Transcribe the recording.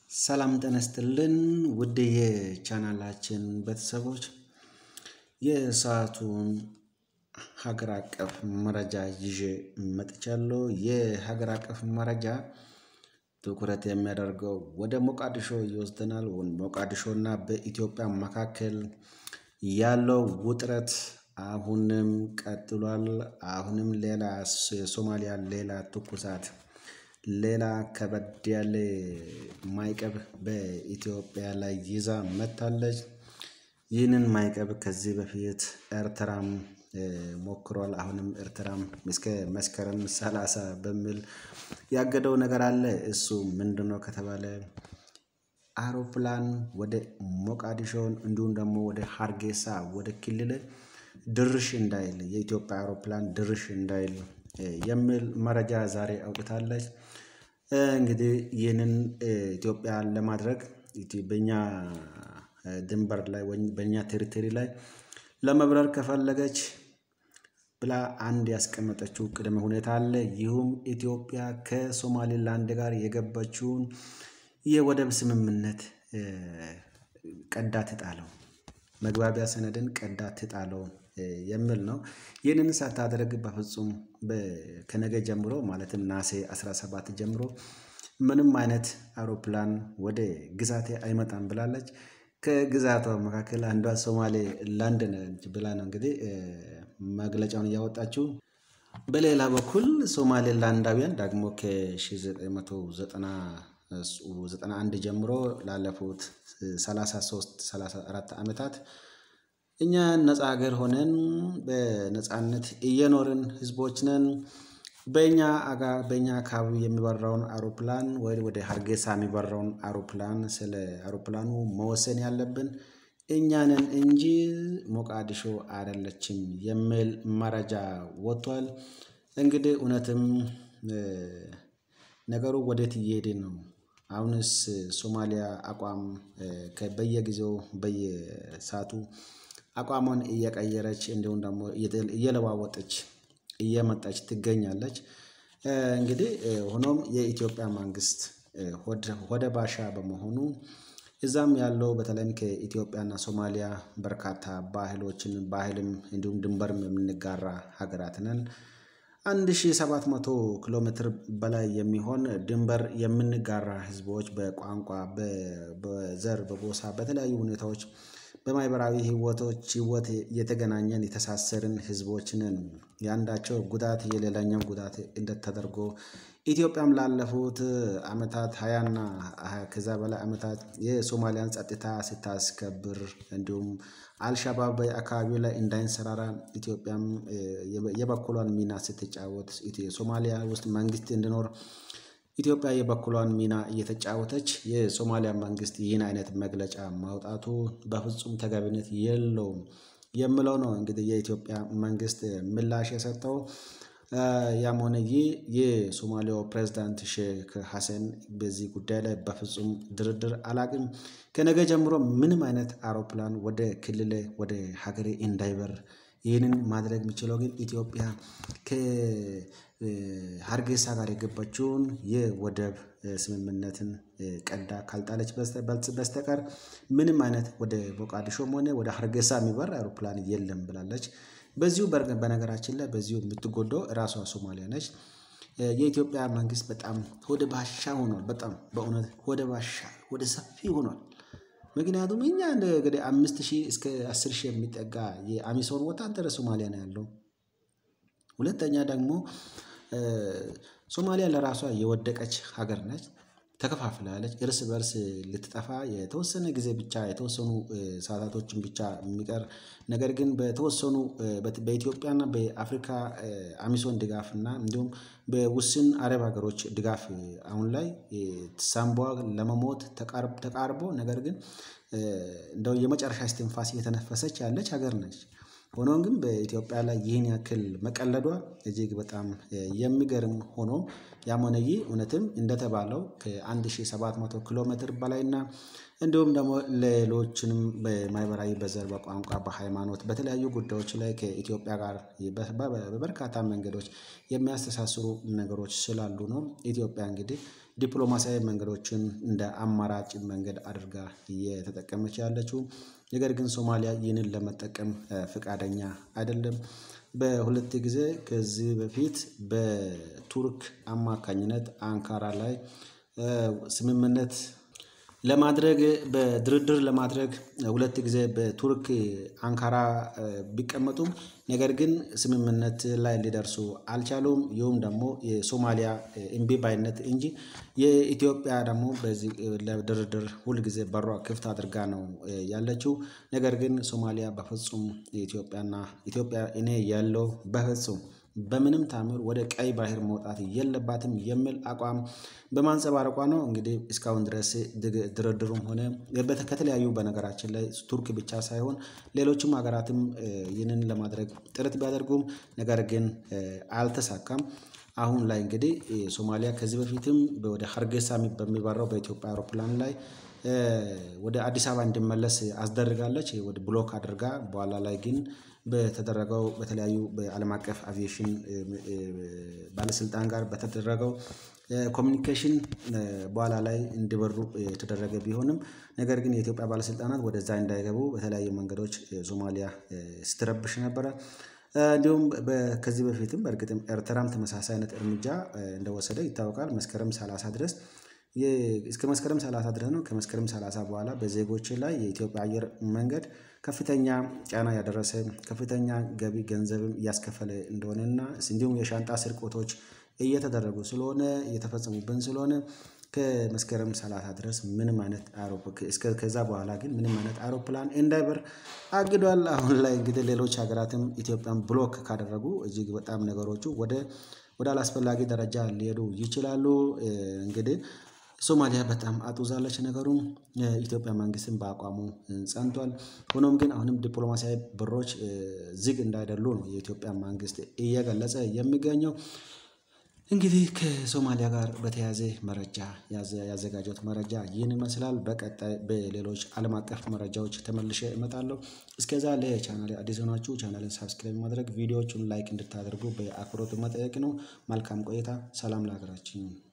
ሰላም ጤና ይስጥልን ውድ የቻናላችን ቤተሰቦች የሰአቱን ሀገር አቀፍ መረጃ ይዤ መጥቻለሁ። የሀገር አቀፍ መረጃ ትኩረት የሚያደርገው ወደ ሞቃዲሾ ይወስደናል። ሞቃዲሾና በኢትዮጵያ መካከል ያለው ውጥረት አሁንም ቀጥሏል። አሁንም ሌላ የሶማሊያ ሌላ ትኩሳት ሌላ ከበድ ያለ ማዕቀብ በኢትዮጵያ ላይ ይዛ መጥታለች። ይህንን ማዕቀብ ከዚህ በፊት ኤርትራም ሞክሯል። አሁንም ኤርትራም እስከ መስከረም ሰላሳ በሚል ያገደው ነገር አለ። እሱ ምንድነው ከተባለ አውሮፕላን ወደ ሞቃዲሾን እንዲሁም ደግሞ ወደ ሀርጌሳ ወደ ክልል ድርሽ እንዳይል የኢትዮጵያ አውሮፕላን ድርሽ እንዳይል የሚል መረጃ ዛሬ አውጥታለች። እንግዲህ ይህንን ኢትዮጵያ ለማድረግ በእኛ ድንበር ላይ ወይም በእኛ ቴሪቶሪ ላይ ለመብረር ከፈለገች ብላ አንድ ያስቀመጠችው ቅድመ ሁኔታ አለ። ይህም ኢትዮጵያ ከሶማሌላንድ ጋር የገባችውን የወደብ ስምምነት ቀዳ ትጣለው፣ መግባቢያ ሰነድን ቀዳ ትጣለው የሚል ነው። ይህንን ሳታደርግ በፍጹም ከነገ ጀምሮ ማለትም ናሴ 17 ጀምሮ ምንም አይነት አውሮፕላን ወደ ግዛቴ አይመጣም ብላለች። ከግዛቷ መካከል አንዷ ሶማሌ ላንድ ነች ብላ ነው እንግዲህ መግለጫውን እያወጣችው። በሌላ በኩል ሶማሌ ላንዳውያን ደግሞ ከ1991 ጀምሮ ላለፉት 33 34 ዓመታት እኛ ነፃ ሀገር ሆነን በነፃነት እየኖርን ህዝቦች ነን። በእኛ አጋ በእኛ አካባቢ የሚበራውን አውሮፕላን ወይ ወደ ሀርጌሳ የሚበራውን አውሮፕላን ስለ አውሮፕላኑ መወሰን ያለብን እኛ ነን እንጂ ሞቃዲሾ አይደለችም የሚል መረጃ ወጥቷል። እንግዲህ እውነትም ነገሩ ወዴት እየሄደ ነው? አሁንስ ሶማሊያ አቋም በየጊዜው በየሰዓቱ አቋሟን እየቀየረች እንዲሁም ደግሞ እየለዋወጠች እየመጣች ትገኛለች። እንግዲህ ሆኖም የኢትዮጵያ መንግስት ሆደ ባሻ በመሆኑ እዛም ያለው በተለይም ከኢትዮጵያና ሶማሊያ በርካታ ባህሎችን ባህልም እንዲሁም ድንበርም የምንጋራ ሀገራት ነን። አንድ ሺህ ሰባት መቶ ኪሎ ሜትር በላይ የሚሆን ድንበር የምንጋራ ህዝቦች በቋንቋ በዘር በጎሳ በተለያዩ ሁኔታዎች በማህበራዊ ህይወቶች ህይወት የተገናኘን የተሳሰርን ህዝቦች ነን። የአንዳቸው ጉዳት የሌላኛው ጉዳት እንደተደርጎ ኢትዮጵያም ላለፉት አመታት ሃያና ከዛ በላይ አመታት የሶማሊያን ጸጥታ ስታስከብር እንዲሁም አልሻባብ በአካባቢው ላይ እንዳይንሰራራ ኢትዮጵያም የበኩሏን ሚና ስትጫወት ሶማሊያ ውስጥ መንግስት እንዲኖር ኢትዮጵያ የበኩሏን ሚና እየተጫወተች የሶማሊያ መንግስት ይህን አይነት መግለጫ ማውጣቱ በፍጹም ተገቢነት የለውም የሚለው ነው። እንግዲህ የኢትዮጵያ መንግስት ምላሽ የሰጠው ያም ሆነ ይህ የሶማሊያው ፕሬዝዳንት ሼክ ሀሰን በዚህ ጉዳይ ላይ በፍጹም ድርድር አላቅም ከነገ ጀምሮ ምንም አይነት አውሮፕላን ወደ ክልሌ ወደ ሀገሬ እንዳይበር ይህንን ማድረግ የሚችለው ግን ኢትዮጵያ ከሀርጌሳ ጋር የገባችውን የወደብ ስምምነትን ቀዳ ካልጣለች በስተቀር ምንም አይነት ወደ ሞቃዲሾም ሆነ ወደ ሀርጌሳ የሚበር አውሮፕላን የለም ብላለች። በዚሁ በነገራችን ላይ በዚሁ የምትጎዳው ራሷ ሶማሊያ ነች። የኢትዮጵያ መንግስት በጣም ሆደ ባሻ ሆኗል በጣም በእውነት ሆደ ባሻ ሆደ ሰፊ ሆኗል። ምክንያቱም እኛ እንግዲህ አምስት ሺህ እስከ አስር ሺህ የሚጠጋ የአሚሶም ወታደር ሶማሊያ ነው ያለው። ሁለተኛ ደግሞ ሶማሊያ ለራሷ የወደቀች ሀገር ነች። ተከፋፍላለች እርስ በእርስ ልትጠፋ የተወሰነ ጊዜ ብቻ የተወሰኑ ሰዓታቶችን ብቻ የሚቀር ነገር ግን በተወሰኑ በኢትዮጵያና በአፍሪካ አሚሶን ድጋፍ እና እንዲሁም በውስን አረብ ሀገሮች ድጋፍ አሁን ላይ ሳንቧ ለመሞት ተቃርቦ ነገር ግን እንደው የመጨረሻ እስትንፋስ እየተነፈሰች ያለች ሀገር ነች። ሆኖም ግን በኢትዮጵያ ላይ ይህን ያክል መቀለዷ እጅግ በጣም የሚገርም ሆኖ ያም ሆነ ይህ እውነትም እንደተባለው ከአንድ ሺህ ሰባት መቶ ኪሎ ሜትር በላይ እና እንዲሁም ደግሞ ሌሎችንም በማህበራዊ በዘር በቋንቋ በሃይማኖት በተለያዩ ጉዳዮች ላይ ከኢትዮጵያ ጋር በበርካታ መንገዶች የሚያስተሳስሩ ነገሮች ስላሉ ነው። ኢትዮጵያ እንግዲህ ዲፕሎማሲያዊ መንገዶችን እንደ አማራጭ መንገድ አድርጋ እየተጠቀመች ያለችው። ነገር ግን ሶማሊያ ይህንን ለመጠቀም ፈቃደኛ አይደለም። በሁለት ጊዜ ከዚህ በፊት በቱርክ አማካኝነት አንካራ ላይ ስምምነት ለማድረግ በድርድር ለማድረግ ሁለት ጊዜ በቱርክ አንካራ ቢቀመጡም ነገር ግን ስምምነት ላይ ሊደርሱ አልቻሉም። ይኸውም ደግሞ የሶማሊያ እምቢ ባይነት እንጂ የኢትዮጵያ ደግሞ በዚህ ለድርድር ሁል ጊዜ በሯ ክፍት አድርጋ ነው ያለችው። ነገር ግን ሶማሊያ በፍጹም የኢትዮጵያና ኢትዮጵያ እኔ ያለው በፍጹም በምንም ታምር ወደ ቀይ ባህር መውጣት የለባትም የሚል አቋም በማንፀባረቋ ነው። እንግዲህ እስካሁን ድረስ ድርድሩም ሆነ ከተለያዩ በነገራችን ላይ ቱርክ ብቻ ሳይሆን ሌሎችም ሀገራትም ይህንን ለማድረግ ጥረት ቢያደርጉም ነገር ግን አልተሳካም። አሁን ላይ እንግዲህ ሶማሊያ ከዚህ በፊትም ወደ ሀርጌሳ በሚበራው በኢትዮጵያ አውሮፕላን ላይ ወደ አዲስ አበባ እንዲመለስ አስደርጋለች ወደ ብሎክ አድርጋ በኋላ ላይ ግን በተደረገው በተለያዩ በአለም አቀፍ አቪዬሽን ባለስልጣን ጋር በተደረገው ኮሚኒኬሽን በኋላ ላይ እንዲበሩ የተደረገ ቢሆንም ነገር ግን የኢትዮጵያ ባለስልጣናት ወደዛ እንዳይገቡ በተለያዩ መንገዶች ሶማሊያ ስትረብሽ ነበረ። እንዲሁም ከዚህ በፊትም በእርግጥም ኤርትራም ተመሳሳይ አይነት እርምጃ እንደወሰደ ይታወቃል። መስከረም ሰላሳ ድረስ እስከ መስከረም ሰላሳ ድረስ ነው ከመስከረም ሰላሳ በኋላ በዜጎች ላይ የኢትዮጵያ አየር መንገድ ከፍተኛ ጫና ያደረሰ ከፍተኛ ገቢ ገንዘብም እያስከፈለ እንደሆነና እንዲሁም የሻንጣ ስርቆቶች እየተደረጉ ስለሆነ እየተፈጸሙብን ስለሆነ ከመስከረም ሰላሳ ድረስ ምንም አይነት ከዛ በኋላ ግን ምንም አይነት አውሮፕላን እንዳይበር አግዷል። አሁን ላይ እንግዲህ ሌሎች ሀገራትም ኢትዮጵያን ብሎክ ካደረጉ እጅግ በጣም ነገሮቹ ወደ ወደ አላስፈላጊ ደረጃ ሊሄዱ ይችላሉ። እንግዲህ ሶማሊያ በጣም አጡዛለች ነገሩን የኢትዮጵያ መንግስትም በአቋሙ ጸንቷል። ሆኖም ግን አሁንም ዲፕሎማሲያዊ በሮች ዝግ እንዳይደሉ ነው የኢትዮጵያ መንግስት እየገለጸ የሚገኘው። እንግዲህ ከሶማሊያ ጋር በተያያዘ መረጃ ያዘጋጀሁት መረጃ ይህን ይመስላል። በቀጣይ በሌሎች አለም አቀፍ መረጃዎች ተመልሼ እመጣለሁ። እስከዛ ለቻናሌ አዲስ የሆናችሁ ቻናሌን ሳብስክራይብ ማድረግ ቪዲዮዎቹን ላይክ እንድታደርጉ በአክብሮት መጠየቅ ነው። መልካም ቆይታ ሰላም ለሀገራችን